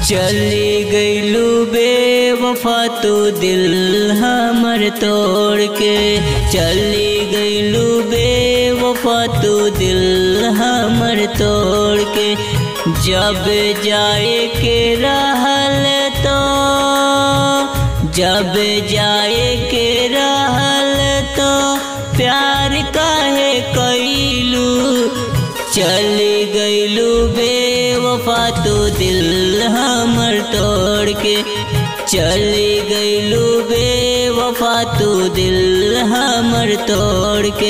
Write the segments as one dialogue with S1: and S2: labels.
S1: चली गईलू बेवफा तू दिल हमर तोड़ के चली गईलू बेवफा तू दिल हमर तोड़ के जब जाए के रहल तो जब जाए के रहल तो प्यार काहे कैलू चली गईलू बेवफा तू दिल हमर तोड़ के चली गईलू बेवफा तू दिल हमर तोड़ के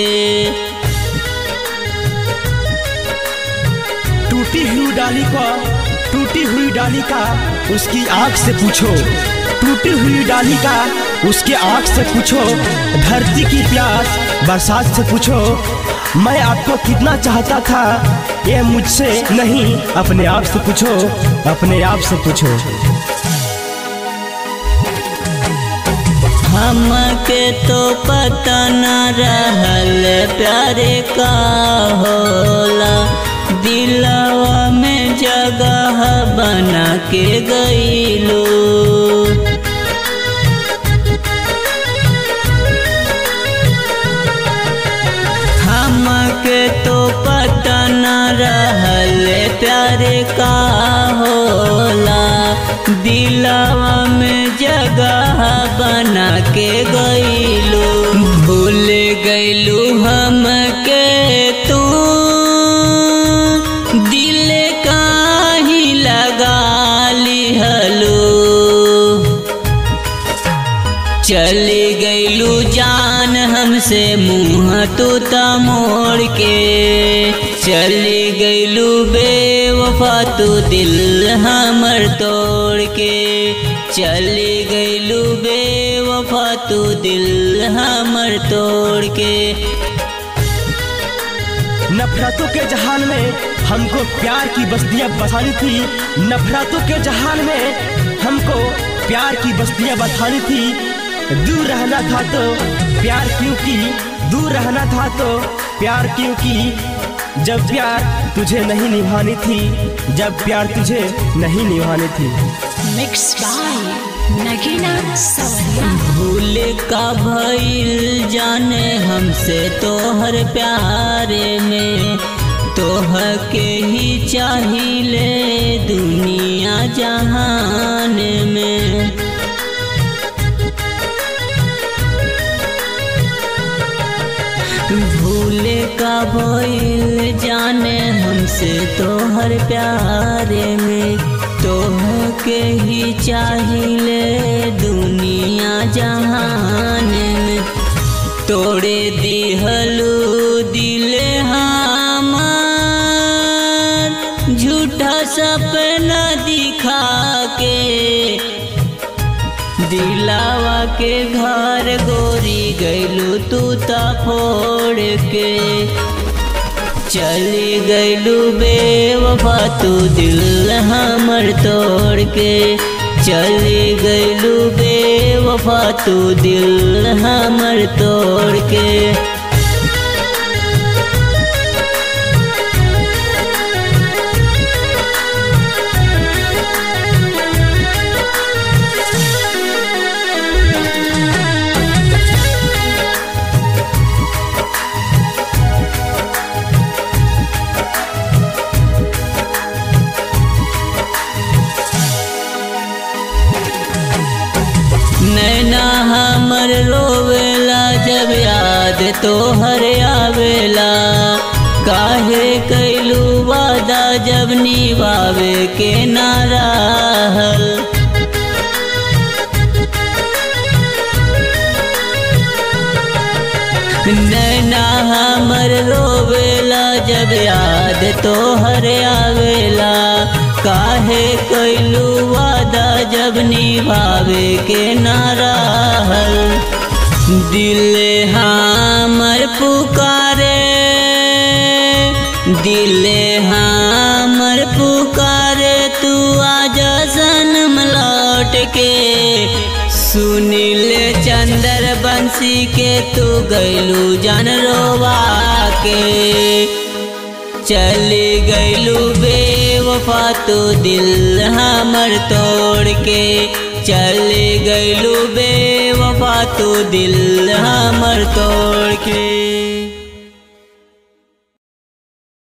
S2: टूटी हुई डाली का टूटी हुई डाली का उसकी आंख से पूछो टूटी हुई डाली का उसके आंख से पूछो धरती की प्यास बरसात से पूछो मैं आपको कितना चाहता था ये मुझसे नहीं अपने आप से पूछो अपने आप से पूछो
S1: हमके तो पता न रहल प्यारे का होला दिलवा में जगह बना के गईलो हमके तो पता न रहल प्यारे का होला दिलवा में जगह बना के गईलो भूल गईलू हमके तू दिल काही लगा लिहलो चली गईलू जान हमसे मुँह तू मोड़ के चली गईलू बेवफा तू दिल हमर तोड़ के चली गईलू बेवफा तू दिल हमर तोड़ के
S2: नफरतों के जहान में हमको प्यार की बस्तियां बसानी थी नफरतों के जहान में हमको प्यार की बस्तियां बसानी थी दूर रहना था तो प्यार क्यों की दूर रहना था तो प्यार क्यों की जब प्यार तुझे नहीं निभानी थी जब प्यार तुझे नहीं निभानी थी
S3: Mixed by Nagina Sawariya.
S1: भूल का भइल जाने हमसे तोहर प्यारे में तोह के ही चाहिए दुनिया जहान में भूले का भइल जाने हमसे तोहर प्यारे में तोह के ही चाहिए दुनिया जहान में तोड़े दिहलू दिल हमार झूठा सपना दिखा के दिलावा के घर गोरी गैलू तू ता फोड़ के चली गैलू बेवफा तू दिल हमर तोड़ के चली गैलू बेवफा तू दिल हमर तोड़ के नैना हमर रोवेला जब याद तोहर आवेला काहे कैलू वादा जब निभावे के ना रहल नैना हमर रोवेला जब याद तोहर आवेला काहे कैलू वादा जब निभावे के ना रहल दिल हमर पुकारे दिल हमर पुकारे तू आजा सनम लौट के सुनील चंद्र बंसी के तू गैलू जन रोवा के चली गैलू बेव बेवफा तो दिल हमर तोड़ के चल गइलू बेवफा तो दिल हमर तोड़ के